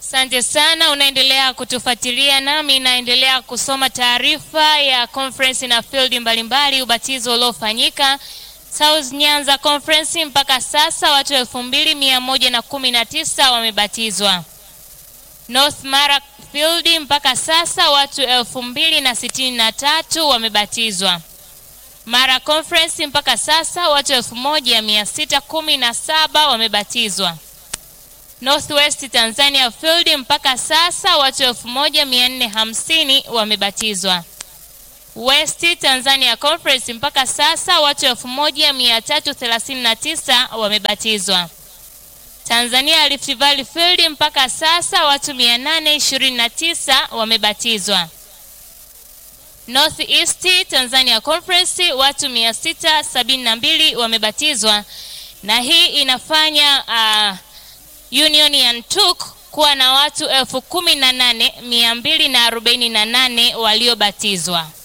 Asante sana, unaendelea kutufuatilia nami naendelea kusoma taarifa ya conference na field mbalimbali, ubatizo uliofanyika South Nyanza Conference. Mpaka sasa watu elfu mbili mia moja na kumi na tisa wamebatizwa. North Mara Field mpaka sasa watu elfu mbili na sitini na tatu wamebatizwa. Mara Conference mpaka sasa watu elfu moja mia sita kumi na saba wamebatizwa. Northwest Tanzania Field mpaka sasa watu elfu moja mia nne hamsini wamebatizwa. West Tanzania Conference mpaka sasa watu elfu moja mia tatu thelathini na tisa wamebatizwa. Tanzania Rift Valley Field mpaka sasa watu mia nane ishirini na tisa wamebatizwa. North East Tanzania Conference watu mia sita sabini na mbili wamebatizwa, na hii inafanya uh, Union ya Ntuk kuwa na watu elfu kumi na nane mia mbili na arobaini na nane waliobatizwa.